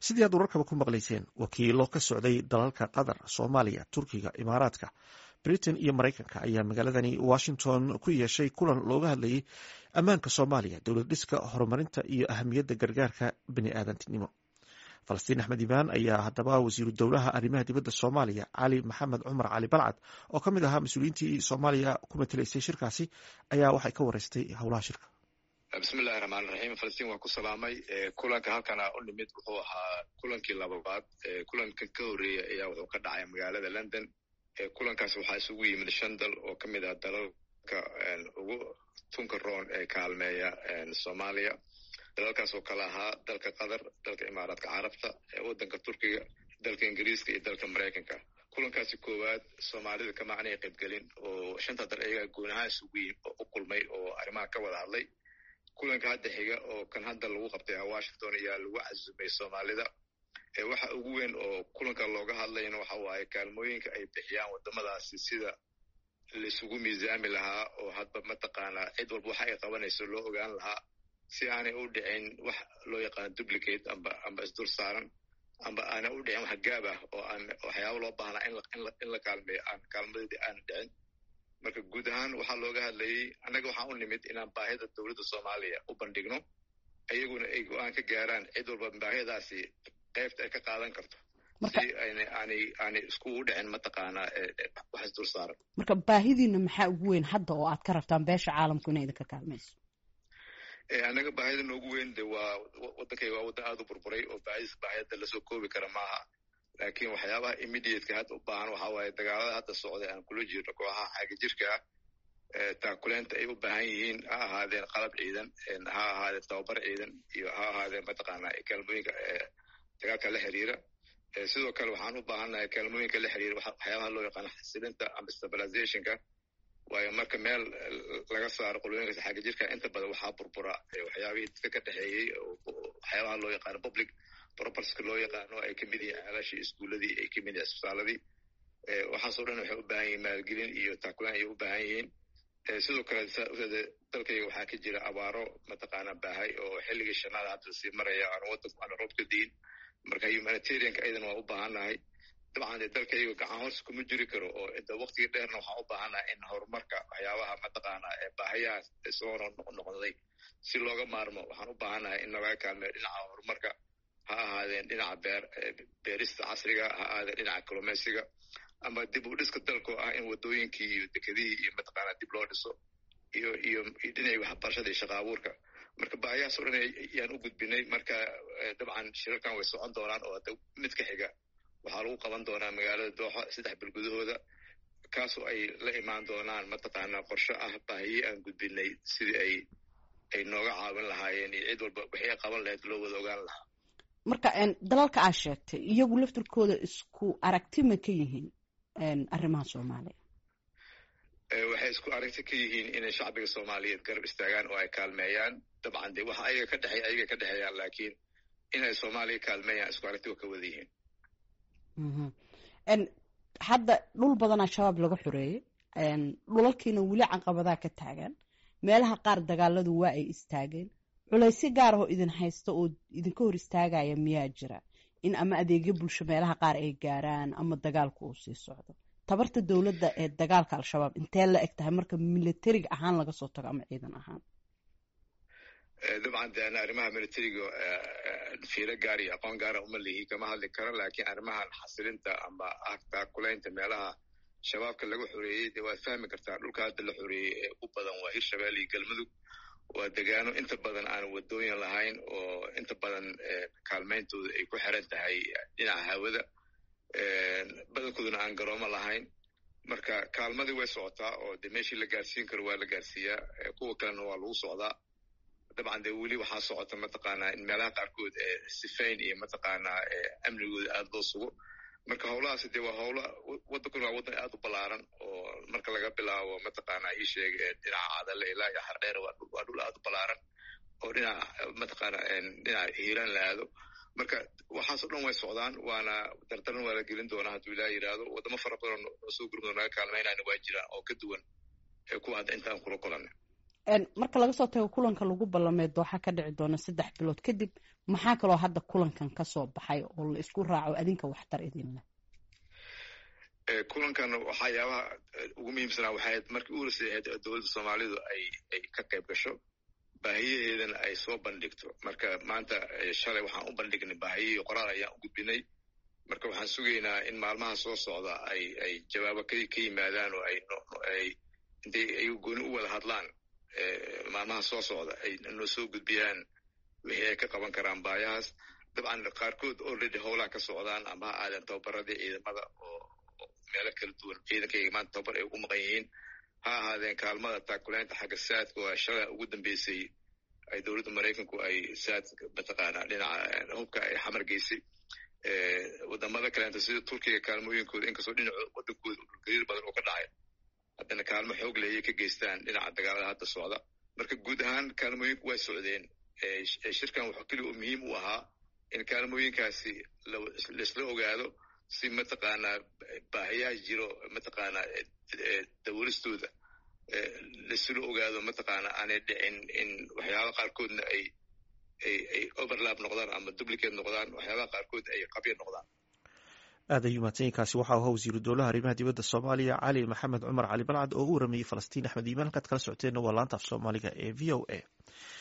sidii aad wararkaba ku maqlayseen wakiilo ka socday dalalka qatar soomaaliya turkiga imaaraadka britain iyo maraykanka ayaa magaaladani washington ku yeeshay kulan looga hadlayay ammaanka soomaaliya dowlad dhiska horumarinta iyo ahamiyadda gargaarka bini aadantinimo falastiin axmed imaan ayaa haddaba wasiiru dowlaha arrimaha dibadda soomaaliya cali maxamed cumar cali balcad oo ka mid ahaa mas-uuliyiintii soomaaliya ku matelaysay shirkaasi ayaa waxay ka wareystay howlaha shirka bismillahi raxmaan raxiim falastiin waan ku salaamay kulanka halkana u nimid wuxuu ahaa kulankii lababaad kulankan ka horreeya ayaa wuxuu ka dhacay magaalada london kulankaas waxaa isugu yimid shan dal oo ka mid ah dalalka ugu tunka roon ee kaalmeeya soomaaliya dalalkaas oo kale ahaa dalka qatar dalka imaaraadka carabta waddanka turkiga dalka ingiriiska iyo dalka maraykanka kulankaasi koowaad soomaalida kama aanay qaybgelin oo shanta dal ayagaa goonahaan isugu yim oo u kulmay oo arrimaha ka wada hadlay kulanka hadda xiga oo kan hadda lagu qabtay washington ayaa lagu casumay soomaalida waxa ugu weyn oo kulanka looga hadlayna waxa waaye kaalmooyinka ay bixiyaan waddamadaasi sida laisugu miisaami lahaa oo hadba mataqaanaa cid walba waxa ay qabanayso loo ogaan lahaa si aanay u dhicin wax loo yaqaano duplicate amba amba isdul saaran amba aanay u dhicin wax gaab ah oo aan waxyaaba loo baahnaa in la kaalmeeyo aan kaalmadeedii aana dhicin marka guud ahaan waxaa looga hadlayay annaga waxaan u nimid inaan baahida dowladda soomaaliya u bandhigno iyaguna ay go-aan ka gaaraan cid walba baahidaasi qaybta ay ka qaadan karto si aanay aanay aanay iskugu dhicin mataqaanaa wax isdul saaran marka baahidiina maxaa ugu weyn hadda oo aad ka rabtaan beesha caalamku inay idinka kaalmayso annaga baahida noogu weyn de waa waddankayga waa waddan aada u burburay oo baahidis baahiyadda lasoo koobi kara maaha laakiin waxyaabaha immediateka hadda u baahan waxaa waaye dagaalada hadda socday aan kula jirno kooxaha xaaga jirka ah taakuleenta ay u baahan yihiin ha ahaadeen qalab ciidan ha ahaadeen tababar ciidan iyo ha ahaadeen mataqaanaa kaalmooyinka dagaalka la xiriira sidoo kale waxaan u baahannahay kaalmooyinka la xiriira waxyaabaha loo yaqaano xasilinta ama stabilizationka waayo marka meel laga saaro qolooyinkaas xaaga jirka inta badan waxaa burbura waxyaabihii dadka ka dhexeeyey waxyaabaha loo yaqaano public properska loo yaqaano ay kamid yihiin ceelashii iskuuladii ay kamid yihiin isbitaaladii waxaasoo dhan waxay u baahan yihiin maalgelin iyo taakulaan ayay u baahan yihiin sidoo kale dalkayga waxaa ka jira abaaro mataqaana baahay oo xilligii shanaada hadda sii maraya aan waddanku aana roob ka diin marka humanitarianka ayadana waa u baahannahay dabcan dee dalkayga gacan hoos kuma jiri karo oo inta waktiga dheerna waxaan u baahannahay in horumarka waxyaabaha mataqaana baahayahaas soo noqnoqday si looga maarmo waxaan u baahannahay in laga kaalmeeyo dhinaca horumarka ha ahaadeen dhinaca beer beerista casriga ha ahaadeen dhinaca kalumeysiga ama dib u dhiska dalkoo ah in waddooyinkii iyo dekedihii iyo mataqaanaa dib loo dhiso iyo iyo dhinacii waxbarashada iyo shaqa abuurka marka baahiyahaas o dhan ayaan u gudbinay marka dabcan shirarkan way socon doonaan oo hadda mid ka xiga waxaa lagu qaban doonaa magaalada dooxa saddex bil gudahooda kaasoo ay la imaan doonaan mataqaanaa qorshe ah baahiye aan gudbinay sidii ay ay nooga caawin lahaayeen iyo cid walba wixii ay qaban lahayd loo wada ogaan lahaa marka dalalka aad sheegtay iyagu laftirkooda isku aragtima ka yihiin arrimaha soomaaliya waxay isku aragti ka yihiin inay shacbiga soomaaliyeed garab istaagaan oo ay kaalmeeyaan dabcan de waxa ayaga ka dhexeeya ayaga ka dhexeeyaan laakiin inay soomaaliya kaalmeeyaan isku aragti wa ka wada yihiin hadda dhul badan al-shabaab laga xoreeyey dhulalkiina weli caqabadaa ka taagan meelaha qaar dagaaladu waa ay istaageen culaysyo gaar ahoo idin haysta oo idinka hor istaagaya miyaa jira in ama adeegyo bulsho meelaha qaar ay gaaraan ama dagaalku uu sii socdo tabarta dowladda ee dagaalka al-shabaab intee la eg tahay marka militariga ahaan laga soo tago ama ciidan ahaan dabcan de ana arrimaha militariga fiiro gaar iyo aqoon gaara uma lihi kama hadli karo laakiin arrimahan xasilinta ama ah taakulaynta meelaha shabaabka laga xoreeyey de waad fahmi kartaa dhulka hadda la xoreeyey ee u badan waa hirshabelle iyo galmudug waa degaano inta badan aan waddooyin lahayn oo inta badan kaalmayntooda ay ku xiran tahay dhinaca hawada badankooduna aan garoomo lahayn marka kaalmadii way socotaa oo de meeshii la gaarsiin karo waa la gaarsiiyaa kuwa kalena waa lagu socdaa dabcan de weli waxaa socota mataqaanaa in meelaha qaarkood sifayn iyo mataqaanaa amnigooda aada loo sugo marka howlahaasi de waa howla waddankuna waa waddan aada u ballaaran oo marka laga bilaabo mataqaanaa ii sheeg dhinaca cadale ilaa iyo hardheer waa dhul aada u ballaaran oo dhinaca mataqaana dhinaca hiiraan la aado marka waxaasoo dhan way socdaan waana dardaran waa la gelin doonaa hadduu ilaa yidhaahdo waddamo fara badan oo soo gurmado naga kaalmaynayna waa jiraan oo ka duwan kuwa hadda intaan kula kulanay marka laga soo tago kulanka lagu ballamee dooxa ka dhici doona saddex bilood kadib maxaa kaloo hadda kulankan kasoo baxay oo la isku raaco adinka waxtar idinleh kulankan waxyaabaha ugu muhiimsanaa waxay markii u horeysay ahayd dowladda soomaalidu ay ay ka qayb gasho baahiyaheedana ay soo bandhigto marka maanta shalay waxaan u bandhignay baahiyihii qoraal ayaan u gudbinay marka waxaan sugaynaa in maalmaha soo socda ay ay jawaabo ka ka yimaadaan oo ay ay intay ay gooni u wada hadlaan maalmaha soo socda ay noo soo gudbiyaan wixii ay ka qaban karaan baayahaas dabcan qaarkood already howlaha ka socdaan ama ha aadan tababaradii ciidamada oo meelo kala duwan ciidankayga maanta tababar ay ugu maqan yihiin ha ahaadeen kaalmada taakulaynta xagga saadka oo shalay ugu dambeysay ay dowladda maraykanku ay saad mataqaanaa dhinaca hubka ay xamar geysay wadamada kaleenta sida turkiga kaalmooyinkooda inkastoo dhinaco wadankooda dhulgariir badan oo ka dhacay haddana kaalmo xoog leh ayay ka geystaan dhinaca dagaalada hadda socda marka guud ahaan kaalmooyinku way socdeen shirkan wuxuu keliya oo muhiim u ahaa in kaalmooyinkaasi laisla ogaado si mataqaanaa baahiyaha jiro mataqaanaa dawalistooda laisla ogaado mataqaanaa aanay dhicin in waxyaabaha qaarkoodna ay ay ay overlap noqdaan ama duplicate noqdaan waxyaabaha qaarkood ay qabya noqdaan aad ayuu mahadsanyiinkaasi waxaa ahaa wasiiru dowlaha arrimaha dibadda soomaaliya cali maxamed cumar cali balcad oo u waramayey falastiin axmed iimaan halkaad kala socoteenna waa laanta af soomaaliga ee v o a